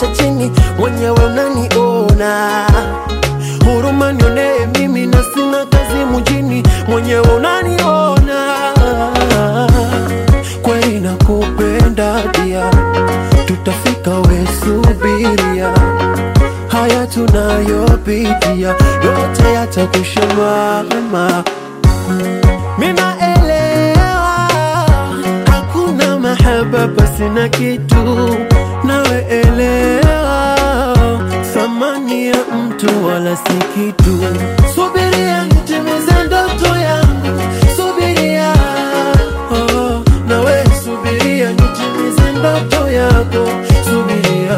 cha chini, mwenyewe unaniona. Huruma nionee mimi na sina kazi mjini, mwenyewe unaniona. Kweli nakupenda dia, tutafika we subiria haya tunayopitia yote yatakusha mama. Minaelewa hakuna mahaba pasi na kitu, nawe elewa thamani ya mtu wala si kitu. Subiria nitimize ndoto yangu, subiria oh, nawe subiria nitimize ndoto yako, subiria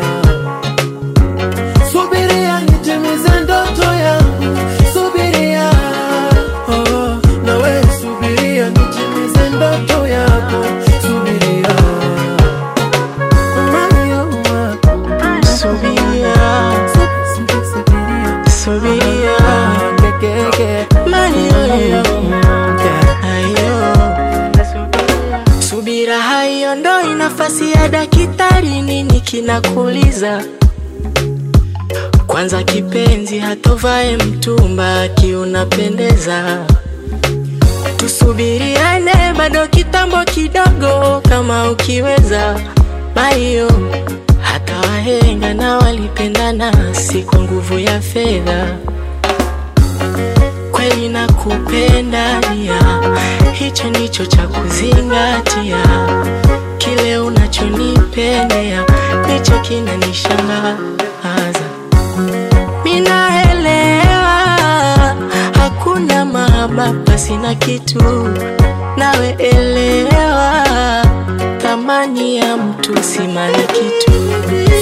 subiria nitimize ndoto yangu, subiria oh, nawe subiria nitimize ndoto yako, subiria Mario, Subiria, subiria, subiria, subiria, kekeke, Mario, hayo subira haiondoi nafasi ya daktari. Nini kinakuliza? Kwanza kipenzi, hatovae mtumba akiunapendeza. Tusubiriane bado kitambo kidogo, kama ukiweza Mario. Hata wahenga na walipendana, si kwa nguvu ya fedha. Kweli nakupenda nia, hicho ndicho cha kuzingatia. Kile unachonipendea ndicho kinanishangaza. Minaelewa hakuna mahaba pasi na kitu, nawe elewa thamani ya mtu si mali kitu.